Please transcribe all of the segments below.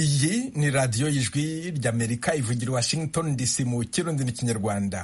iyi ni radiyo y'ijwi ry'amerika ivugira washington dc mu kirundi n'ikinyarwanda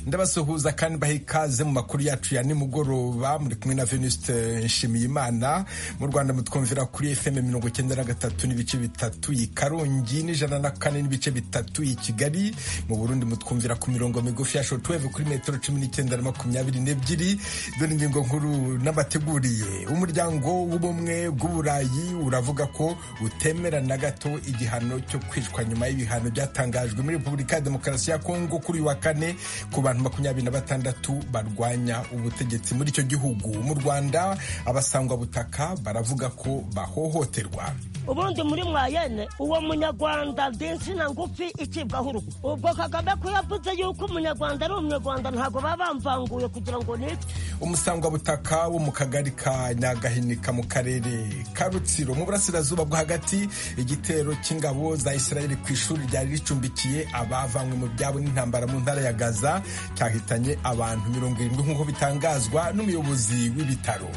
ndabasuhuza kandi baha ikaze mu makuru yacu ya nimugoroba muri kumwe na venuste nshimiyimana mu rwanda mutwumvira kuri fm mirongo icyenda na gatatu n'ibice bitatu i karongi n'ijana na kane n'ibice bitatu i kigali mu burundi mutwumvira ku mirongo migufi ya shotweve kuri metero cumi n'icyenda na makumyabiri n'ebyiri dore ingingo nkuru n'abateguriye umuryango w'ubumwe bw'uburayi uravuga ko utemera na gato igihano cyo kwicwa nyuma y'ibihano byatangajwe muri repubulika ya demokarasi ya kongo kuri uyu wa kane ku bantu makumyabiri na batandatu barwanya ubutegetsi muri icyo gihugu mu rwanda abasangwa butaka baravuga ko bahohoterwa ubundi muri mwayene uwo munyarwanda na ngufi icibwaho urugo ubwo kagame ko yavuze yuko umunyarwanda ari umunyarwanda ntabwo baba bamvanguye kugira ngo nitwe umusangwa butaka wo mu kagari ka nyagahinika mu karere ka rutsiro mu burasirazuba bwo hagati igitero cy'ingabo za isirayeli ku ishuri ryari ricumbikiye abavanywe mu byabo n'intambara mu ntara ya gaza cyahitanye abantu mirongo irindwi nk'uko bitangazwa n'umuyobozi w'ibitaro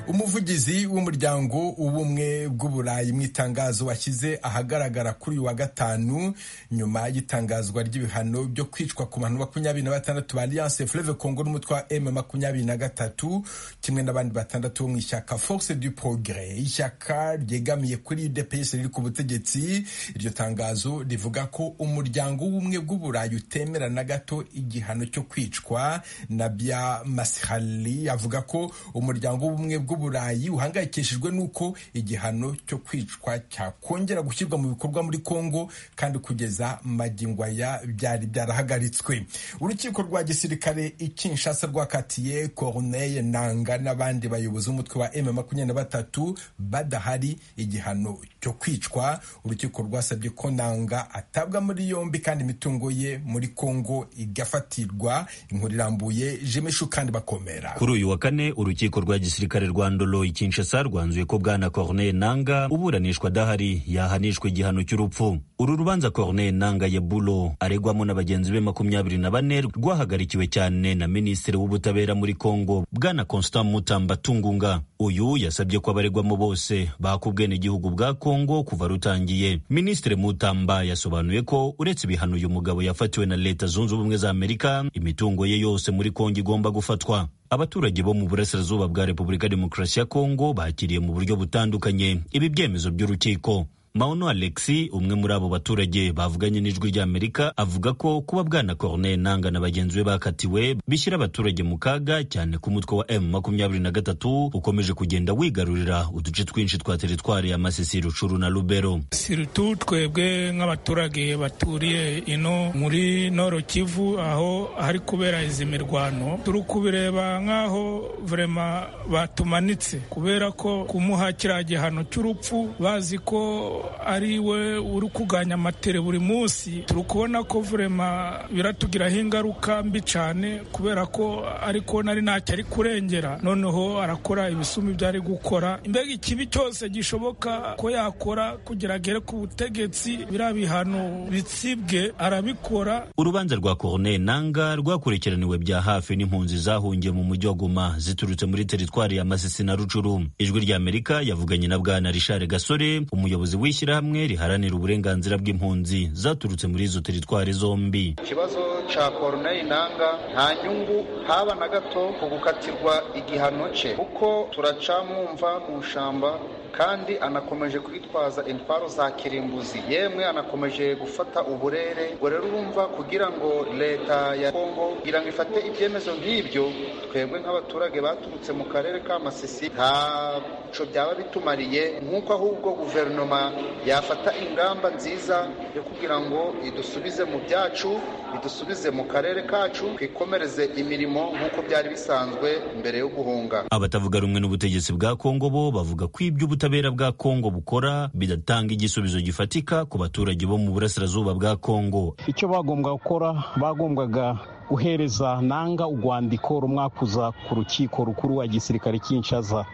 umuvugizi w'umuryango w'ubumwe bw'uburayi mu itangazo washyize ahagaragara kuri uyu wa gatanu nyuma y'itangazwa ry'ibihano byo kwicwa ku bantu makumyabiri na batandatu ba alliance fleve congo n'umutwe wa m makumyabiri na gatatu kimwe n'abandi batandatu bo mu ishyaka force du progrès ishyaka ryegamiye kuri udps riri ku butegetsi iryo tangazo rivuga ko umuryango w'ubumwe bw'uburayi utemera na gato igihano cyo kwicwa nabia masihali avuga ko umuryango w'ubumwe bw'uburayi burayi uhangayikishijwe n'uko igihano cyo kwicwa cyakongera gushyirwa mu bikorwa muri kongo kandi kugeza magingo aya byari byarahagaritswe urukiko rwa gisirikare i kinshasa rwakatiye corneille nanga n'abandi bayobozi b'umutwe wa m makumyabiri na batatu badahari igihano cyo kwicwa urukiko rwasabye ko nanga atabwa muri yombi kandi imitungo ye muri kongo igafatirwa inkuru irambuye jimeshu kandi bakomera kuri uyu wa kane urukiko rwa gisirikare rwa ndolo ikinshasa rwanzuye ko bwana corneille nanga uburanishwa adahari yahanishwa igihano cy'urupfu uru rubanza corneille nanga yebulo aregwamo na bagenzi be makumyabiri na bane rwahagarikiwe cyane na minisitiri w'ubutabera muri congo bwana constant mutamba tungunga uyu yasabye ko abaregwamo bose baka ubwenegihugu bwa congo kuva rutangiye minisitiri mutamba yasobanuye ko uretse ibihano uyu mugabo yafatiwe na leta zunze ubumwe za amerika imitungo ye yose muri congo igomba gufatwa abaturage bo mu burasirazuba bwa repubulika demokarasi ya kongo bakiriye mu buryo butandukanye ibi byemezo by'urukiko mauno alexi umwe muri abo baturage bavuganye n'ijwi ry'amerika avuga ko kuba bwana corneille nanga na bagenzi be bakatiwe bishyira abaturage mu kaga cyane ko umutwe wa m makumyabiri na gatatu ukomeje kugenda wigarurira uduce twinshi twa teritwari ya masisi rucuru na rubero sirutu twebwe nk'abaturage baturiye ino muri noro kivu aho hari kubera izi mirwano turi kubireba nk'aho vrema batumanitse kubera ko kumuha kiriya gihano cy'urupfu bazi ko ari we uri kuganya amatere buri munsi turi kubona ko vurema biratugiraho ingaruka mbi cyane kubera ko ariko nari ntacyo ari kurengera noneho arakora ibisumbi ibyo ari gukora mbega ikibi cyose gishoboka ko yakora kugira agere ku butegetsi biriya bihano bitsibwe arabikora urubanza rwa corneille nanga rwakurikiraniwe bya hafi n'impunzi zahungiye mu mujyi wa goma ziturutse muri teritwari ya masisi na rucuru ijwi ry'amerika yavuganye na bwana richard gasore umuyobozi w'ishyirahamwe riharanira uburenganzira bw'impunzi zaturutse muri izo teritwari zombi ikibazo cya corneille nanga nta nyungu haba na gato ku gukatirwa igihano cye kuko turacamwumva mu shamba kandi anakomeje kwitwaza intwaro za kirimbuzi yemwe anakomeje gufata uburere ubwo rero urumva kugira ngo leta ya kongo kugira ngo ifate ibyemezo nk'ibyo twebwe nk'abaturage baturutse mu karere ka masisi ntaco byaba bitumariye nk'uko ahubwo guverinoma yafata ingamba nziza yo kugira ngo idusubize mu byacu idusubize mu karere kacu twikomereze imirimo nk'uko byari bisanzwe mbere yo guhunga abatavuga rumwe n'ubutegetsi bwa kongo bo bavuga ko iby'ubutegetsi ubutabera bwa Kongo bukora bidatanga igisubizo gifatika ku baturage bo mu burasirazuba bwa Kongo. Icyo bagombwa gukora bagombwaga guhereza nanga urwandiko rumwakuza ku rukiko rukuru wa gisirikare Kinshasa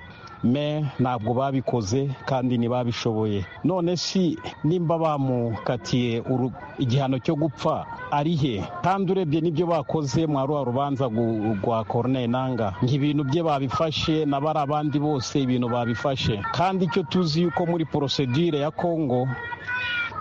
me ntabwo babikoze kandi ntibabishoboye none si nimba bamukatiye uru- igihano cyo gupfa ari he kandi urebye n'ibyo bakoze mwa rwa rubanza gu- rwa Corneille Nanga nk'ibintu bye babifashe na bari abandi bose ibintu babifashe kandi icyo tuzi yuko muri porosedire ya Congo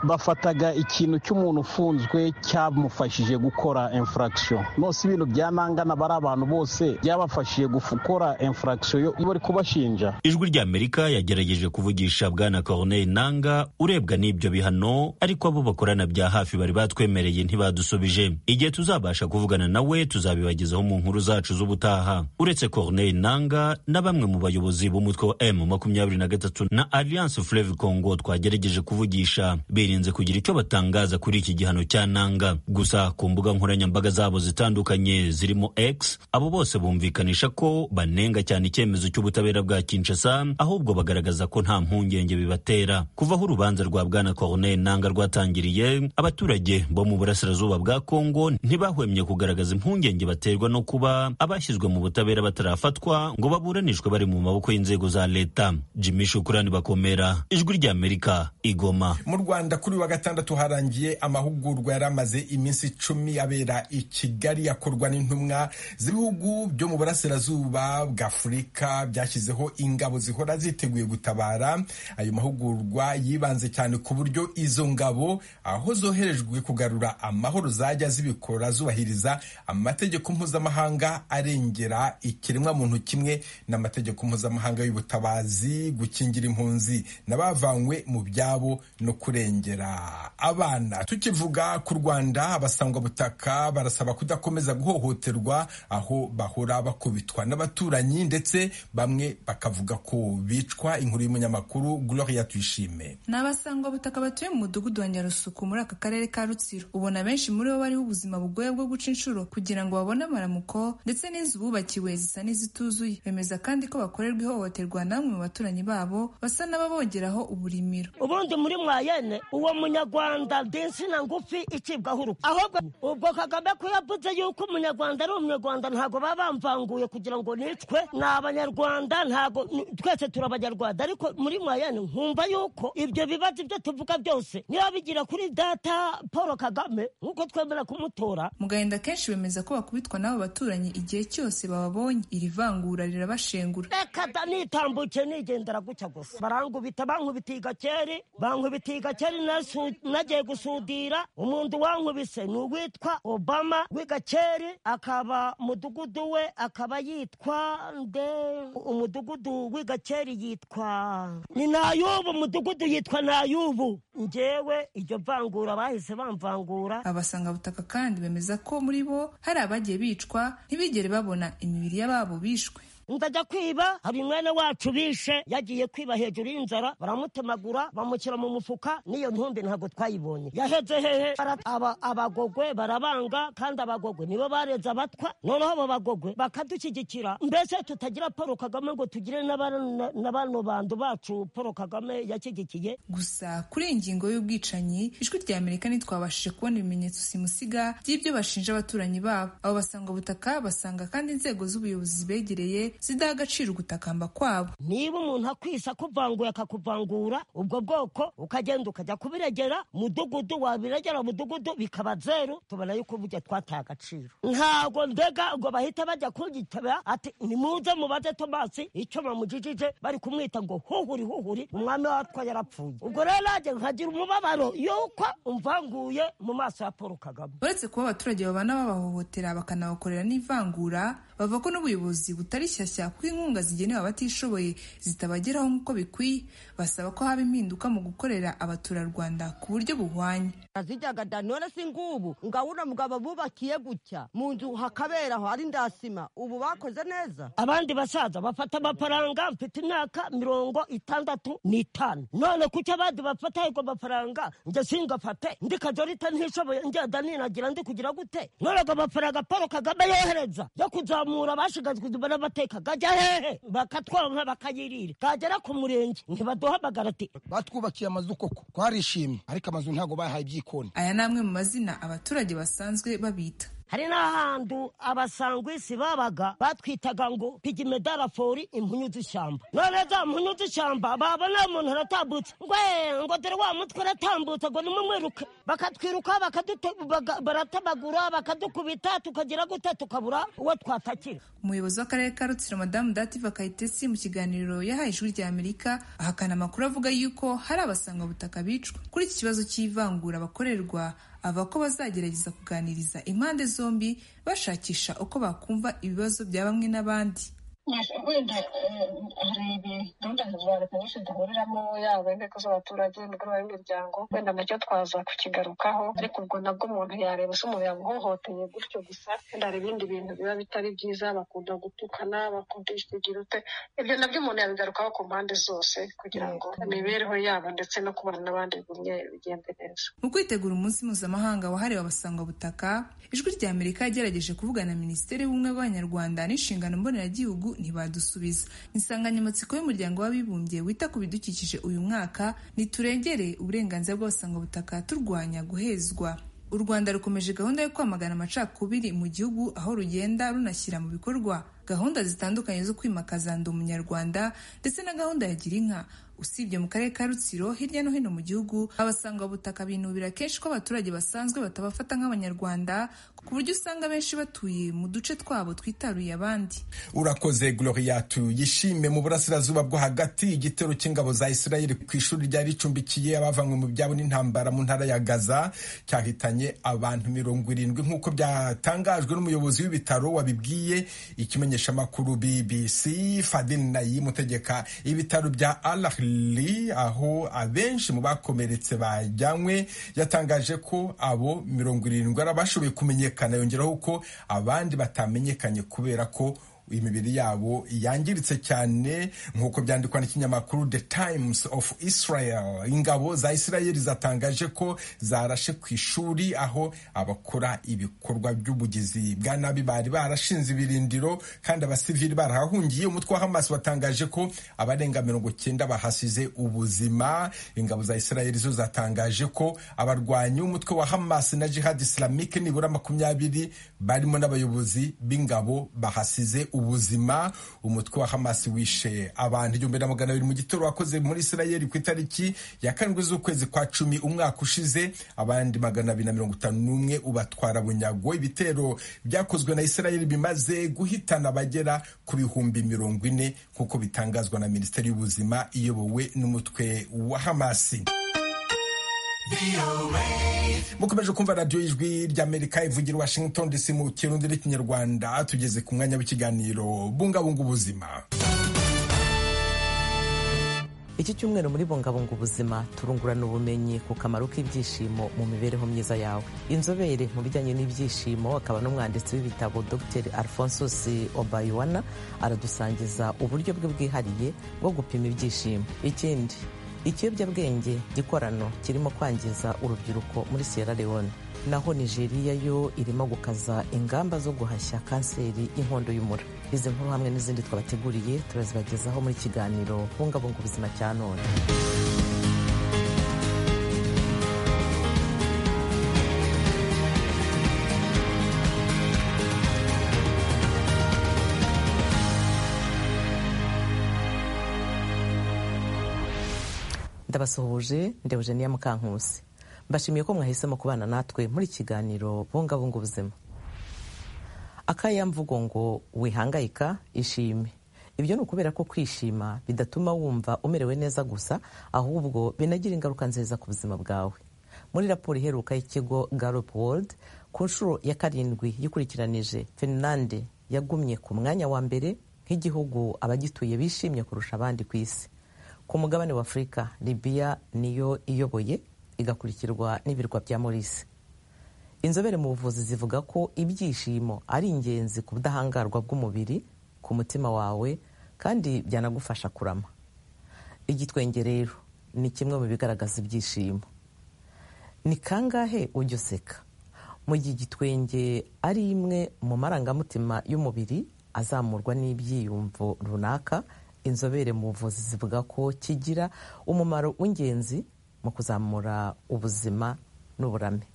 bafataga ikintu cy'umuntu ufunzwe cyamufashije gukora infraction nose ibintu byanangana bari abantu bose byabafashije gukora infraction yo bari kubashinja ijwi ry'amerika yagerageje kuvugisha bwana corneille nanga urebwa n'ibyo bihano ariko abo bakorana bya hafi bari batwemereye ntibadusubije igihe tuzabasha kuvugana nawe tuzabibagezaho mu nkuru zacu z'ubutaha uretse corneille nanga na bamwe mu bayobozi b'umutwe wa m makumyabiri na gatatu na alliance fleuve congo twagerageje kuvugisha birinze kugira icyo batangaza kuri iki gihano cya nanga gusa ku mbuga nkoranyambaga zabo zitandukanye zirimo x abo bose bumvikanisha ko banenga cyane icyemezo cy'ubutabera bwa kinshasa ahubwo bagaragaza ko nta mpungenge bibatera kuva aho urubanza rwa bwana corneille nanga rwatangiriye abaturage bo mu burasirazuba bwa kongo ntibahwemye kugaragaza impungenge baterwa no kuba abashyizwe mu butabera batarafatwa ngo baburanishwe bari mu maboko y'inzego za leta jimmy shukurani bakomera ijwi ry'amerika igoma mu rwanda kuri uyu wa gatandatu harangiye amahugurwa yari amaze iminsi icumi abera i kigali akorwa n'intumwa z'ibihugu byo mu burasirazuba bw'afurika byashyizeho ingabo zihora ziteguye gutabara ayo mahugurwa yibanze cyane ku buryo izo ngabo aho zoherejwe kugarura amahoro zajya zibikora zubahiriza amategeko mpuzamahanga arengera ikiremwamuntu kimwe n'amategeko mpuzamahanga y'ubutabazi gukingira impunzi n'abavanywe mu byabo no kurengera abana tukivuga ku rwanda abasangwa butaka barasaba kudakomeza guhohoterwa aho bahora bakubitwa n'abaturanyi ndetse bamwe bakavuga ko bicwa inkuru y'umunyamakuru gloria tuyishime ni abasangwabutaka batuye mu mudugudu wa nyarusuku muri aka karere ka rutsiro ubona benshi muri bo bariho ubuzima bugoye bwo guca inshuro kugira ngo babone amaramuko ndetse n'inzu bubakiwe zisa n'izituzuye bemeza kandi ko bakorerwa ihohoterwa n'amwe mu baturanyi babo basa n'ababongeraho uburimiro ubundi muri mwayene uwo munyarwanda densina ngufi icibwaho urupfu ahubwo ubwo kagame ko yavuze yuko umunyarwanda ari umunyarwanda ntabwo baba bamvanguye kugira ngo nicwe ni abanyarwanda ntabwo ni- twese turi abanyarwanda ariko muri mwayene nkumva yuko ibyo bibazo ibyo tuvuga byose niba bigira kuri data paul kagame nk'uko twemera kumutora mu gahinda kenshi bemeza ko bakubitwa n'abo baturanyi igihe cyose bababonye iri vangura rirabashengura reka da nitambutse nigendera gutya gusa barangubita bankubita igakeri bankubita igakeri nasu- nagiye gusudira umuntu wankubise ni uwitwa obama w'igakeri akaba mudugudu we akaba yitwa nde umudugudu w'igakeri yitwa ni nayubu umudugudu yitwa nayubu ngewe iryo vangura bahise bamvangura abasangabutaka kandi bemeza ko muri bo hari abagiye bicwa ntibigere babona imibiri y'ababo bishwe ndajya kwiba hari mwene wacu bishe yagiye kwiba hejuru y'inzara baramutemagura bamushyira mu mufuka n'iyo ntumbi ntabwo twayibonye yaheze hehe Bara- aba- abagogwe barabanga kandi abagogwe nibo bareze abatwa noneho abo bagogwe bakadushyigikira mbese tutagira paul kagame ngo tugire na bano- na bano bantu bacu paul kagame yashyigikiye gusa kuri iyi ngingo y'ubwicanyi ijwi rya amerika ntitwabashije kubona ibimenyetso simusiga by'ibyo bashinja abaturanyi babo abo basanga ubutaka basanga kandi inzego z'ubuyobozi zibegereye zidaha agaciro ugutakamba kwabo niba umuntu akwisa akuvanguye akakuvangura ubwo bwoko ukagenda ukajya kubiregera mudugudu wabiregera mudugudu bikaba zeru tubona yuko burya twataye agaciro ntabwo ndega ngo bahita bajya kugitaba ati nimuze mubaze tomasi icyo bamujijije bari kumwita ngo huhuri huhuri umwami watwa yarapfuye ubwo rero nanjye nkagira umubabaro yuko umvanguye mu maso ya paul kagame uretse kuba abaturage babana babahohotera bakanabakorera n'ivangura bavuga ko n'ubuyobozi butari shyashya kuko inkunga zigenewe abatishoboye zitabageraho nk'uko bikwiye basaba ko haba impinduka mu gukorera abaturarwanda ku buryo buhwanye azijyaga da none si ngubu ngabona mugabo bubakiye gutya mu nzu hakaberaho ari ndasima ubu bakoze neza abandi basaza bafata amafaranga mfite imyaka mirongo itandatu n'itanu none kuki abandi bafata ayo mafaranga njye singafate ndi kajorita ntishoboye ngenda ninagira ndi kugira gute none ago mafaranga paul kagame yohereza yo kuzamura abashigazwa inyuma n'amateka gajya hehe bakatwonka bakayirira kagera ku murenge ntibaduhamagara ati batwubakiye amazu koko twarishimye ariko amazu ntabwo bahaye ibyikoni aya ni amwe mu mazina abaturage basanzwe babita hari n'ahantu abasangwisi babaga batwitaga ngo pigimedarafori impunyu z'ishyamba none za mpunyu z'ishyamba baba nta muntu aratambutse ngo "Eh, ngo dore wa mutwe aratambutse ngo nimumwiruke bakatwiruka bakadute- baga- baratamagura bakadukubita tukagira gute tukabura uwo twatakira umuyobozi w'akarere ka rutsiro madamu dativa kayitesi mu kiganiro yahaye ijwi rya amerika ahakana amakuru avuga yuko hari abasangwabutaka bicwa kuri iki kibazo cy'ivangura bakorerwa ava ko bazagerageza kuganiriza impande zombi bashakisha uko bakumva ibibazo bya bamwe n'abandi Yes, wenda eh, hari ibi- gahunda za leta nyinshi duhuriramo yaba inteko z'abaturage imigoroba y'imiryango wenda nacyo twaza kukigarukaho ariko ubwo nabwo umuntu yareba se umuntu yamuhohoteye gutyo gusa wenda hari ibindi bintu biba bitari byiza bakunda gutukana bakunda ikigirute ibyo nabyo umuntu yabigarukaho ku mpande zose kugira ngo imibereho yabo ndetse no kubana n'abandi bigumye bigende neza mu kwitegura umunsi mpuzamahanga wahariwe abasangwabutaka ijwi rya amerika yagerageje kuvugana na minisiteri y'ubumwe bw'abanyarwanda n'inshingano mboneragihugu ntibadusubiza insanganyamatsiko y'umuryango w'abibumbye wita ku bidukikije uyu mwaka ntiturengere uburenganzira bw'abasangwabutaka turwanya guhezwa u rwanda rukomeje gahunda yo kwamagana amacakubiri mu gihugu aho rugenda runashyira mu bikorwa gahunda zitandukanye zo kwimakaza ndi umunyarwanda ndetse na gahunda ya gira inka usibye mu karere ka rutsiro hirya no hino mu gihugu abasangwabutaka binubira kenshi ko abaturage basanzwe batabafata nk'abanyarwanda ku buryo usanga benshi batuye mu duce twabo twitaruye abandi urakoze gloriat yishime mu burasirazuba bwo hagati igitero cy'ingabo za isirayeli ku ishuri ryari ricumbikiye abavanywe mu byabo n'intambara mu ntara ya gaza cyahitanye abantu mirongo irindwi nk'uko byatangajwe n'umuyobozi w'ibitaro wabibwiye ikimenyeshamakuru bbc fadil nayim utegeka ibitaro bya al ahli aho abenshi mu bakomeretse bajyanywe yatangaje ko abo mirongo irindwi ari abashoboye kumenyekana yongeraho ko abandi batamenyekanye kubera ko imibiri yabo yangiritse cyane nk'uko byandikwa n'ikinyamakuru the times of israel ingabo za isirayeli zatangaje ko zarashe ku ishuri aho abakora ibikorwa by'ubugizi bwa nabi bari barashinze ibirindiro kandi abasivili barahahungiye umutwe wa hamas watangaje ko abarenga mirongo cyenda bahasize ubuzima ingabo za isirayeli zo zatangaje ko abarwanyi b'umutwe wa hamas na jihad islamike nibura makumyabiri barimo n'abayobozi b'ingabo bahasize ubuzima umutwe wa hamas wishe abantu igihumbi na magana abiri mu gitero wakoze muri isirayeli ku itariki ya karindwi z'ukwezi kwa cumi umwaka ushize abandi magana abiri na mirongo itanu n'umwe ubatwara bunyago ibitero byakozwe na isirayeli bimaze guhitana abagera ku bihumbi mirongo ine nk'uko bitangazwa na minisiteri y'ubuzima iyobowe n'umutwe wa hamasi mukomeje kumva radiyo ijwi ry'amerika ivugira i washington dc mu kirundi n'ikinyarwanda tugeze ku mwanya w'ikiganiro bungabunga ubuzima iki cyumweru muri bungabunga ubuzima turungurana ubumenyi ku kamaro k'ibyishimo mu mibereho myiza yawe inzobere mu bijyanye n'ibyishimo akaba n'umwanditsi w'ibitabo dr alphonsus obaywana aradusangiza uburyo bwe bwihariye bwo gupima ibyishimo ikindi ikiyobyabwenge gikorano kirimo kwangiza urubyiruko muri sierra leone naho nigeria yo irimo gukaza ingamba zo guhashya kanseri y'inkondo y'umura izi nkuru hamwe n'izindi twabateguriye turazibagezaho muri kiganiro bungabunga ubuzima cya none ndabasuhuje ndi eugenia mukankusi mbashimiye ko mwahisemo kubana natwe muri kiganiro bungabunga ubuzima akayamvugo ngo wihangayika ishime ibyo ni ukubera ko kwishima bidatuma wumva umerewe neza gusa ahubwo binagira ingaruka nziza ku buzima bwawe muri raporo iheruka y'ikigo Gallup World ku nshuro ya karindwi yikurikiranije Finlande yagumye ku mwanya wa mbere nk'igihugu abagituye bishimye kurusha abandi ku isi ku mugabane wa afurika libiya niyo iyoboye igakurikirwa n'ibirwa bya morisi inzobere mu buvuzi zivuga ko ibyishimo ari ingenzi ku budahangarwa bw'umubiri ku mutima wawe kandi byanagufasha kurama igitwenge rero ni kimwe mu bigaragaza ibyishimo ni kangahe ujya useka mu gihe igitwenge ari imwe mu marangamutima y'umubiri azamurwa n'ibyiyumvo runaka inzobere mu buvuzi zivuga ko kigira umumaro w'ingenzi mu kuzamura ubuzima n'uburame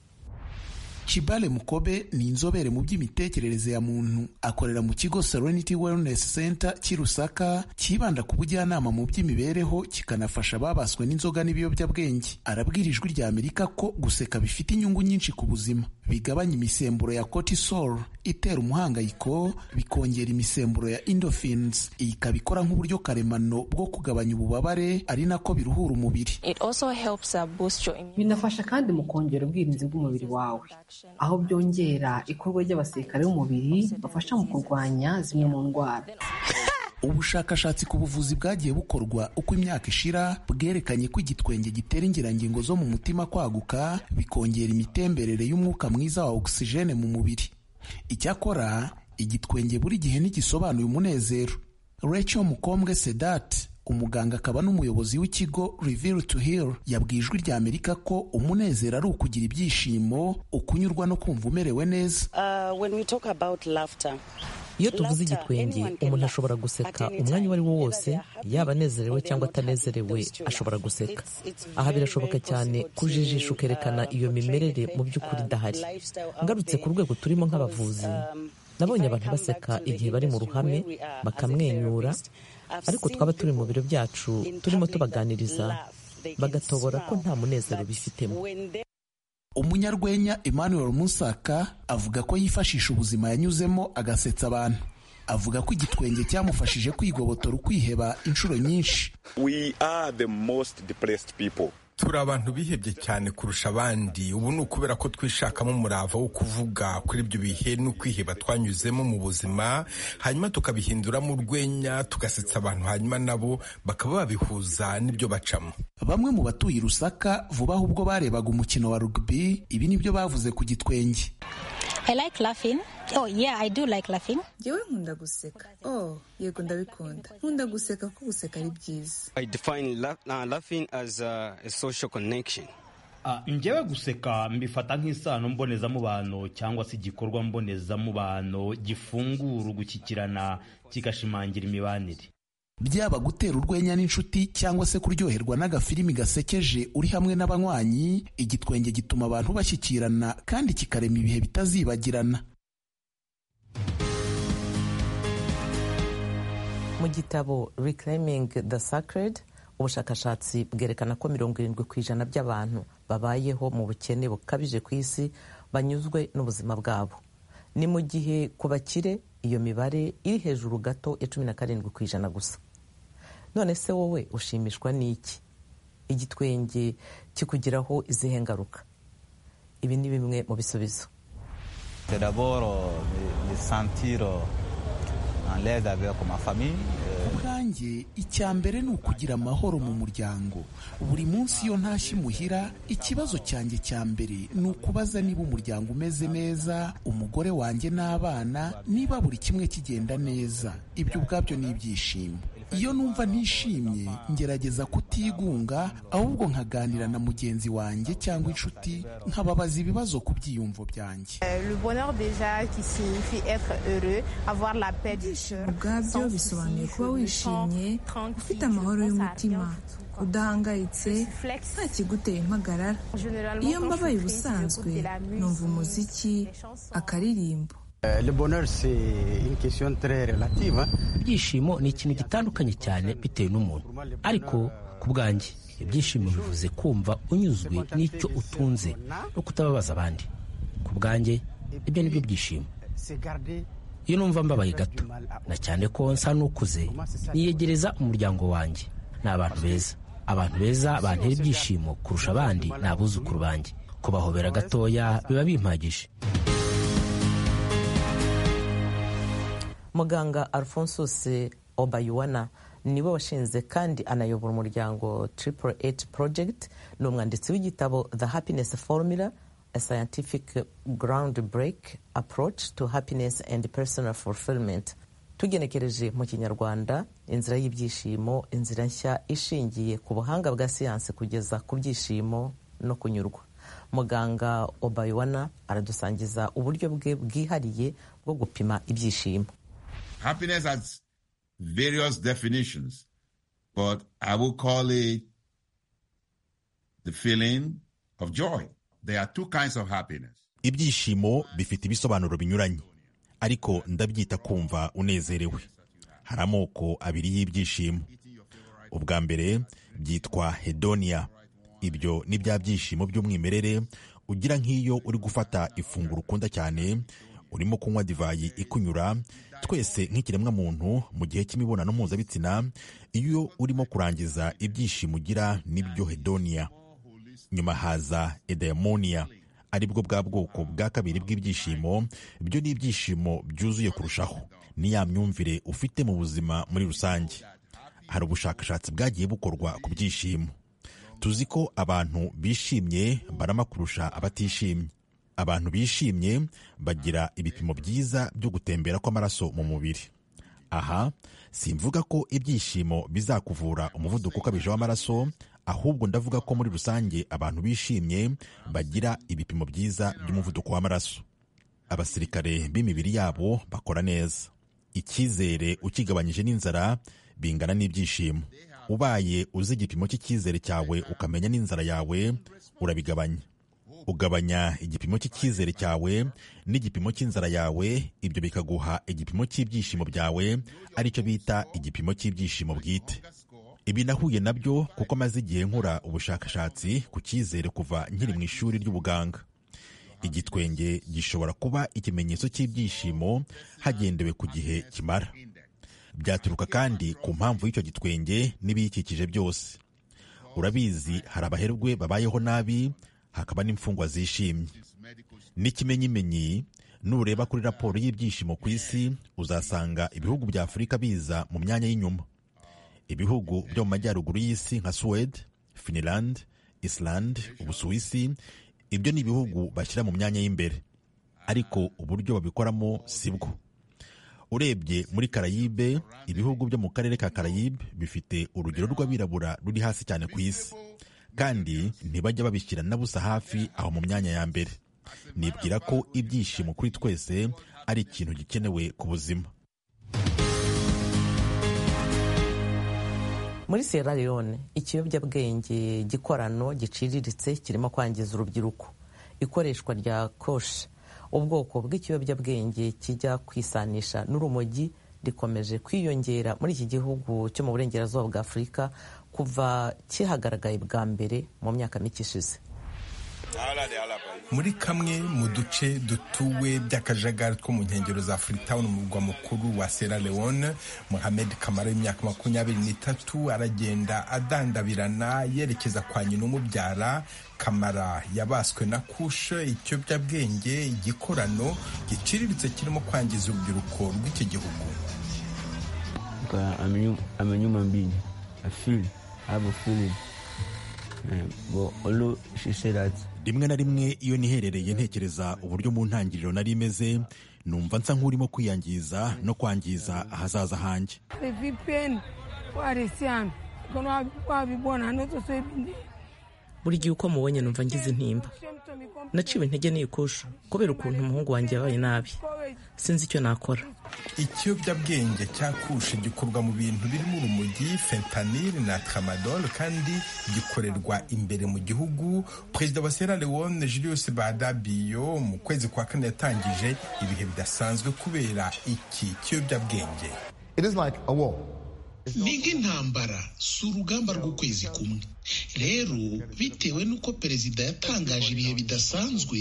Shibale Mukobe ni inzobere mu by'imitekerereze ya muntu akorera mu kigo Serenity Wellness Center cy'i Rusaka cyibanda ku bujyanama mu by'imibereho kikanafasha ababaswe n'inzoga n'ibiyobyabwenge arabwira ijwi rya Amerika ko guseka bifite inyungu nyinshi ku buzima bigabanya imisemburo ya cortisol itera umuhangayiko bikongera imisemburo ya endorphins iyi ikaba ikora nk'uburyo karemano bwo kugabanya ububabare ari nako biruhura umubiri binafasha kandi mu kongera ubwirinzi bw'umubiri wawe aho byongera ikorwa ry'abasirikare b'umubiri bafasha mu kurwanya zimwe mu ndwara ubushakashatsi ku buvuzi bwagiye bukorwa uko imyaka ishira bwerekanye ko igitwenge gitera ingirangingo zo mu mutima kwaguka bikongera imitemberere y'umwuka mwiza wa ogisijene mu mubiri icyakora igitwenge buri gihe ntigisobanuye umunezero Rachel Mukombwe Sedat umuganga akaba n'umuyobozi w'ikigo Reveal to Heal yabwiye ijwi rya Amerika ko umunezero ari ukugira ibyishimo ukunyurwa no kumva umerewe neza iyo tuvuze igitwenge umuntu ashobora guseka umwanya uwo ari wo wose yaba anezerewe cyangwa atanezerewe ashobora guseka aha birashoboka cyane kujijisha ukerekana iyo mimerere mu by'ukuri idahari ngarutse ku rwego turimo nk'abavuzi nabonye abantu baseka igihe bari mu ruhame bakamwenyura ariko twaba turi mu biro byacu turimo tubaganiriza bagatobora ko nta munezero bifitemo umunyarwenya emmanuel musaka avuga ko yifashisha ubuzima yanyuzemo agasetsa abantu avuga ko igitwenge cyamufashije kwigobotora ukwiheba inshuro nyinshi turi abantu bihebye cyane kurusha abandi ubu ni ukubera ko twishakamo umurava wo kuvuga kuri ibyo bihe n'ukwiheba twanyuzemo mu buzima hanyuma tukabihinduramo urwenya tugasetsa abantu hanyuma nabo bakaba babihuza n'ibyo bacamo bamwe mu batuye i rusaka vuba aho ubwo barebaga umukino wa rugby ibi ni byo bavuze ku gitwenge yewe nkunda guseka oh yego ndabikunda nkunda guseka kuko guseka ari byiza njyewe guseka mbifata nk'isano mbonezamubano cyangwa se igikorwa mbonezamubano gifungura ugushyikirana kigashimangira imibanire byaba gutera urwenya n'inshuti cyangwa se kuryoherwa n'agafilimi gasekeje uri hamwe n'abanywanyi igitwenge gituma abantu bashyikirana kandi kikarema ibihe bitazibagirana mu gitabo reclaiming the sacred ubushakashatsi bwerekana ko mirongo irindwi ku ijana by'abantu babayeho mu bukene bukabije ku isi banyuzwe n'ubuzima bwabo ni mu gihe ku bakire iyo mibare iri hejuru gato ya cumi na karindwi ku ijana gusa none se wowe ushimishwa n'iki igitwenge kikugiraho izihe ngaruka ibi ni bimwe mu bisubizo ubwanjye icya mbere ni ukugira amahoro mu muryango buri munsi iyo ntashye imuhira ikibazo cyanjye cya mbere ni ukubaza niba umuryango umeze neza umugore wanjye n'abana niba buri kimwe kigenda neza ibyo ubwabyo ni ibyishimo iyo numva ntishimye ngerageza kutigunga ahubwo nkaganira na mugenzi wanjye cyangwa inshuti nkababaza ibibazo ku byiyumvo byanjye ubwabyo bisobanuye kuba wishimye ufite amahoro y'umutima udahangayitse nta kiguteye impagarara iyo mbabaye ubusanzwe numva umuziki akaririmbo ibyishimo ni ikintu gitandukanye cyane bitewe n'umuntu ariko ku bwanjye ibyishimo bivuze kumva unyuzwe n'icyo utunze no kutababaza abandi ku bwanjye ibyo ni byo byishimo iyo numva mbabaye gato na cyane ko nsa n'ukuze niyegereza umuryango wanjye ni abantu beza abantu beza bantera ibyishimo kurusha abandi ni abuzukuru banjye kubahobera gatoya biba bimpagije muganga alphonsus obayuwana niwe washinze kandi anayobora umuryango triple eight project ni umwanditsi w'igitabo the happiness formula a scientific ground break approach to happiness and personal fulfillment tugenekereje mu kinyarwanda inzira y'ibyishimo inzira nshya ishingiye ku buhanga bwa siyansi kugeza ku byishimo no kunyurwa muganga obayuwana aradusangiza uburyo bwe bwihariye bwo gupima ibyishimo happiness has various definitions, but I will call it the feeling of joy. There are two kinds of happiness. ibyishimo bifite ibisobanuro binyuranye ariko ndabyita kumva unezerewe hari amoko abiri y'ibyishimo ubwa mbere byitwa hedonia ibyo ni bya byishimo by'umwimerere ugira nk'iyo uri gufata ifunguro ukunda cyane urimo kunywa divayi ikunyura twese nk'ikiremwamuntu mu gihe cy'imibonano mpuzabitsina iyo urimo kurangiza ibyishimo ugira nibyo hedonia nyuma haza edaimoniya aribwo bwa bwoko bwa kabiri bw'ibyishimo byo ni ibyishimo byuzuye kurushaho ni ya myumvire ufite mu buzima muri rusange hari ubushakashatsi bwagiye bukorwa ku byishimo tuzi ko abantu bishimye barama kurusha abatishimye abantu bishimye bagira ibipimo byiza byo gutembera kw'amaraso mu mubiri aha simvuga ko ibyishimo bizakuvura umuvuduko ukabije w'amaraso ahubwo ndavuga ko muri rusange abantu bishimye bagira ibipimo byiza by'umuvuduko w'amaraso abasirikare b'imibiri yabo bakora neza icyizere ukigabanyije n'inzara bingana n'ibyishimo ubaye uzi igipimo cy'icyizere cyawe ukamenya n'inzara yawe urabigabanya ugabanya igipimo cy'icyizere cyawe n'igipimo cy'inzara yawe ibyo bikaguha igipimo cy'ibyishimo byawe aricyo bita igipimo cy'ibyishimo bwite ibi nahuye nabyo kuko maze igihe nkora ubushakashatsi ku cyizere kuva nkiri mu ishuri ry'ubuganga igitwenge gishobora kuba ikimenyetso cy'ibyishimo hagendewe ku gihe kimara byaturuka kandi ku mpamvu y'icyo gitwenge n'ibiyikikije byose urabizi hari abaherwe babayeho nabi hakaba n'imfungwa zishimye n'ikimenyimenyi nureba kuri raporo y'ibyishimo ku isi uzasanga ibihugu bya afurika biza mu myanya y'inyuma ibihugu byo mu majyaruguru y'isi nka suwede finilande isilande ubusuwisi ibyo ni ibihugu bashyira mu myanya y'imbere ariko uburyo babikoramo si bwo urebye muri karayibe ibihugu byo mu karere ka karayibe bifite urugero rw'abirabura ruri hasi cyane ku isi kandi ntibajya babishyira na busa hafi aho mu myanya ya mbere nibwira ko ibyishimo kuri twese ari ikintu gikenewe ku buzima muri sierra leone ikiyobyabwenge gikorano giciriritse kirimo kwangiza urubyiruko ikoreshwa rya koshi ubwoko bw'ikiyobyabwenge kijya kwisanisha n'urumogi rikomeje kwiyongera muri iki gihugu cyo mu burengerazuba bwa afurika kuva kihagaragaye bwa mbere mu myaka mike ishize muri kamwe mu duce dutuwe by'akajagari two mu nkengero za freetown mu murwa mukuru wa sierra leone mohamed kamara w'imyaka makumyabiri n'itatu aragenda adandabirana yerekeza kwa nyina umubyara kamara yabaswe na kushe ikiyobyabwenge igikorano giciriritse kirimo kwangiza urubyiruko rw'iki gihugu rimwe na rimwe iyo niherereye ntekereza uburyo mu ntangiriro nari imeze numva nsa nk'urimo kwiyangiza no kwangiza ahazaza hanjye buri gihe uko mubonye numva ngize intimba naciwe intege n'ikusha kubera ukuntu umuhungu wanjye yabaye nabi sinzi icyo nakora ikiyobyabwenge cya kushe gikorwa mu bintu birimo urumogi fentanil na tramadol kandi gikorerwa imbere mu gihugu perezida wa sierra leone julius badabiyo mu kwezi kwa kane yatangije ibihe bidasanzwe kubera iki kiyobyabwenge ni nk'intambara si urugamba rw'ukwezi kumwe rero bitewe n'uko perezida yatangaje ibihe bidasanzwe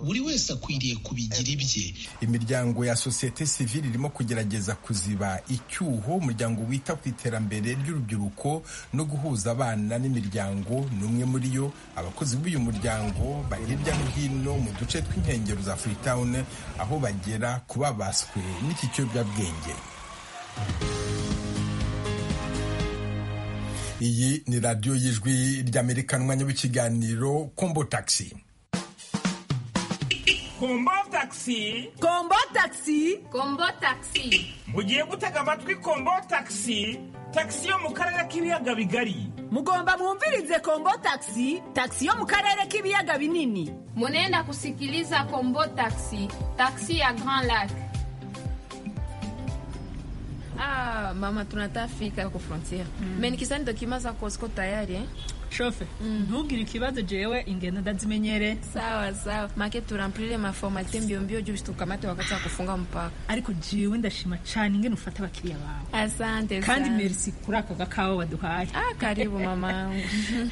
buri wese akwiriye kubigira ibye imiryango ya sosiyete sivile irimo kugerageza kuziba icyuho umuryango wita ku iterambere ry'urubyiruko no guhuza abana n'imiryango ni umwe muri yo abakozi b'uyu muryango bari hirya no hino mu duce tw'inkengero za freetown aho bagera ku babaswe n'iki kiyobyabwenge iyi ni radiyo y'ijwi ry'amerika n'umwanya w'ikiganiro kombo tagisi kombo tagisi kombo tagisi kombo tagisi mugiye gutega amatwi kombo tagisi tagisi yo mu karere k'ibiyaga bigari mugomba mwumvirize kombo tagisi tagisi yo mu karere k'ibiyaga binini munenda kusikiliza kombo tagisi tagisi ya grand lac Ah, mama tunatafika ku frontiere mm. Me nikisani dokima za Cosco tayari eh? shofe ntugire ikibazo jewe ingendo ndazimenyere sawa sawa make turampurire maformate mbio mbio juu tukamate wakati wa kufunga mpaka ariko jewe ndashima cane ingene ufata abakiriya bawe asante kandi sana. merci kuri aka gakawa waduhaye Ah, karibu mamangu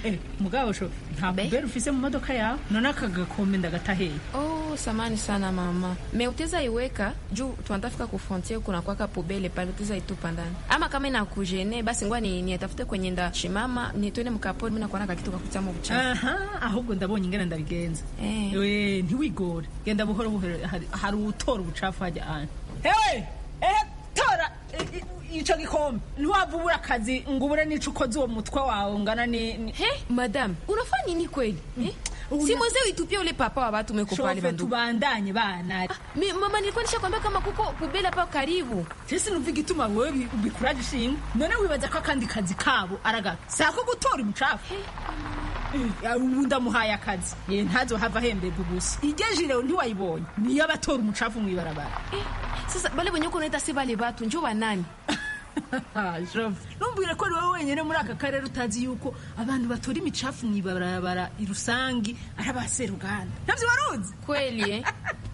Eh, mugabo shofe nta kubera ufise mu modoka yawe none aka gakombe ndagataheye Oh, samani sana mama me uteza iweka juu tunatafika kufrontier kuna kwaka pobele pale uteza itupa ndani ama kama inakujene basi ngwa ni niatafute kwenye nda shimama nitwene mkaponi mina kuona kakitu kakutama uchafu aha ahubwo ndabonye ingene ndabigenza Eh. Eh, ntiwigore genda buhoro buhoro hari- hari utora ubucafu hajya ahandi hewe ehe tora i- i- ico gikombe ntiwava ubura akazi ngo ubure n'ico ukoze uwo mutwe wawe ungana ni he madam unafanya nini kweli eh? si mwenzeo itupia ule papa wa watu umekupa wale Shove, bandugu tubandanye bana Mi- mama nilikuwa nishakwambia kama kuko pubele hapa karibu sisi numva igituma wewe ubi- ubikuraje ishinga none wibaza ko akandi kazi kabo aragato sako gutora ubucafu Eh, ubu ndamuhaye akazi ye ntazohava ahemberwa ubusa igejire ntiwayibonye niyo abatora umucafu mw'ibarabara sasa bale wenye uko unaita si bale batu njo banani numbwire ko ari wowe wenyine muri aka karere utazi yuko abantu batora imicafu mw'ibarabara i rusangi ari abaseruganda navyo waruzi kweli eh?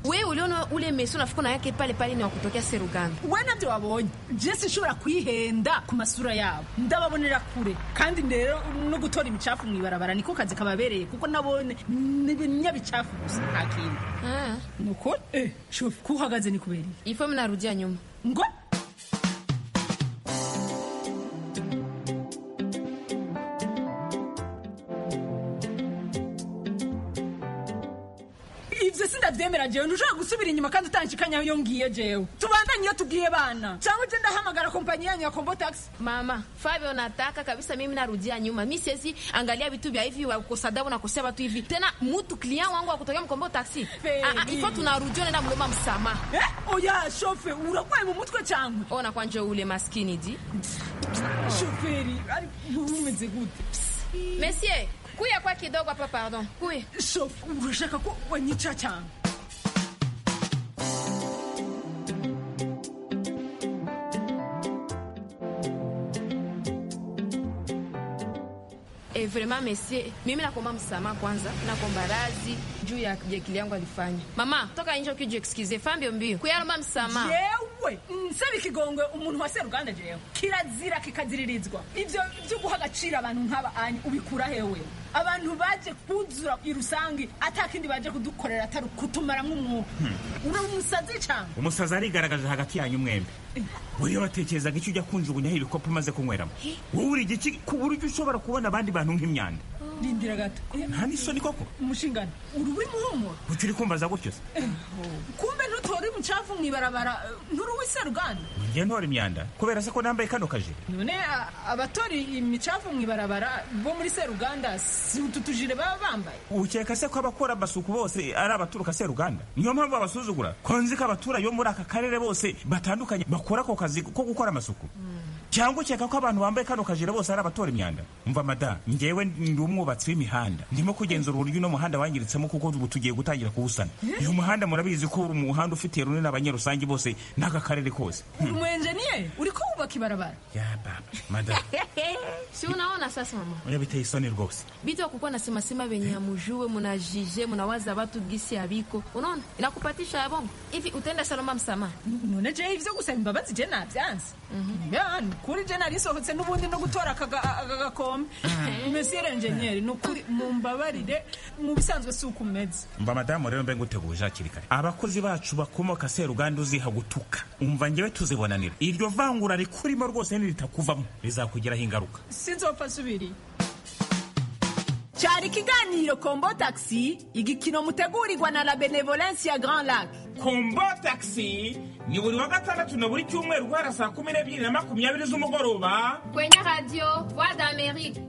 wewe uliona ule mesi unafuka na yake pale pale ni wakutokea seruganda we nabyo wabonye jesi ishobora kwihenda ku masura yabo ndababonera kure kandi rero no gutora imicafu mw'ibarabara niko kazi kababereye kuko nabone n'ibinyabicafu gusa nta kindi nuko eh shofu kuhagaze ni kubereye ifo mnarudia nyuma ngo ivyo sindavyemera jewe ntushobora gusubira inyuma kandi utanshikanya yo ngiye jewe tubandanye iyo tubwiye bana cyangwa uje ndahamagara kompanyi yanyu ya kombo taxi mama fabio nataka kabisa mimi narudia nyuma mi siwezi angalia vitu vya hivi wakosadabu nakosea watu hivi tena mutu klien wangu akutokea mkombo taksi Ah, ah, ifo tunarudia nenda mloma msamaha eh, oya shofe urakwaye mu mutwe cyangwa ona kwanje ule maskini di shoferi ari umeze gute mesie kuya kwa kidogo hapa pardon kuya shofe urashaka ko wanyica cyangwa Eh, vraiment mesie mimi nakomba msamaha kwanza nakomba razi juu ya jekili yangu alifanya mama toka nje ukijiexcuse fambio mbio kuyalomba msamaha yewe nsaba ikigongwe umuntu wa seruganda jewe kirazira kikaziririzwa ibyo byo guha agaciro abantu nk'aba anyu ubikura hewe abantu baje kuzura i rusange atakindi baje kudukorera atari kutumaramwo umwuka uri umusazi cyane umusazi arigaragaje hagati yanyu mwembi buriya watekerezaga icyo ujya kunjugunyaho ibikopo umaze kunyweramo wowe uri igiki ku buryo ushobora kubona abandi bantu nk'imyanda rindira gato nta n'isoni koko umushingano uri w'umuhumuro utiri kumbaza gutyo se kumbe ntutora umucafu mw'ibarabara eh, nturi uw'iseruganda njye ntora imyanda kubera se ko nambaye kano kajire none a- abatora imicafu mw'ibarabara bo muri seruganda si utu tujire baba bambaye ukeka se ko abakora amasuku bose ari abaturuka seruganda niyo mpamvu babasuzugura ko nzi ko abaturage bo muri aka karere bose batandukanye bakora ako kazi ko gukora amasuku cyangwa ukeka ko abantu bambaye kano kajire bose ari abatora imyanda mva mada ngewe ndi umwubatsi w'imihanda ndimo kugenzura uburyo uno muhanda wangiritsemo kuko ubu tugiye gutangira kuwusana uyu muhanda murabizi ko uri umuhanda ufitiye runini abanyarusange bose n'aka karere kose uri umu enjeniyeri uri kubaka ibarabara ya baba mada si unaona sasa mama oya biteye isoni rwose bitu akukuwa nasemasema venye amujue munajije munawaza watu gisi abiko unaona inakupatisha ya bongo hivi utaenda salomba msamaha none jewe ivyo gusaba imbabazi je navyanze ya ni kuri je narisohotse n'ubundi no gutora aka ga- aka gakombe mesiyeri enjeniyeri ni ukuri mumbabarire mu bisanzwe si uko umeze mba madamu rero mbe nguteguje hakiri kare abakozi bacu bakomoka seruganda uziha gutuka umva ngewe tuzibonanira iryo vangura rikurimo rwose niritakuvamo rizakugiraho ingaruka sinzopfa subiri cyari ikiganiro kombo taxi igikino mutegurirwa na la benevolence ya grand lac kombo taxi ni buri wa gatandatu na buri cyumweru guhera saa kumi n'ebyiri na makumyabiri z'umugoroba kwenye radio voix d'amerique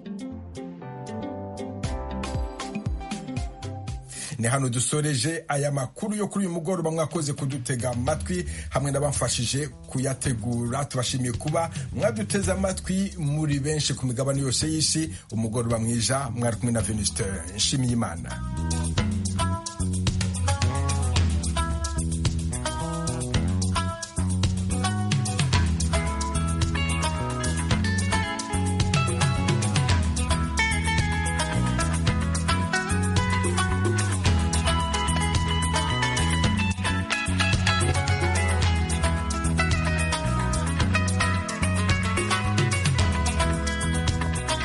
ni hano dusoreje aya makuru yo kuri uyu mugoroba mwakoze kudutega amatwi hamwe n'abamfashije kuyategura tubashimiye kuba mwaduteze amatwi muri benshi ku migabane yose y'isi umugoroba mwiza mwari kumwe na venuste nshimiyimana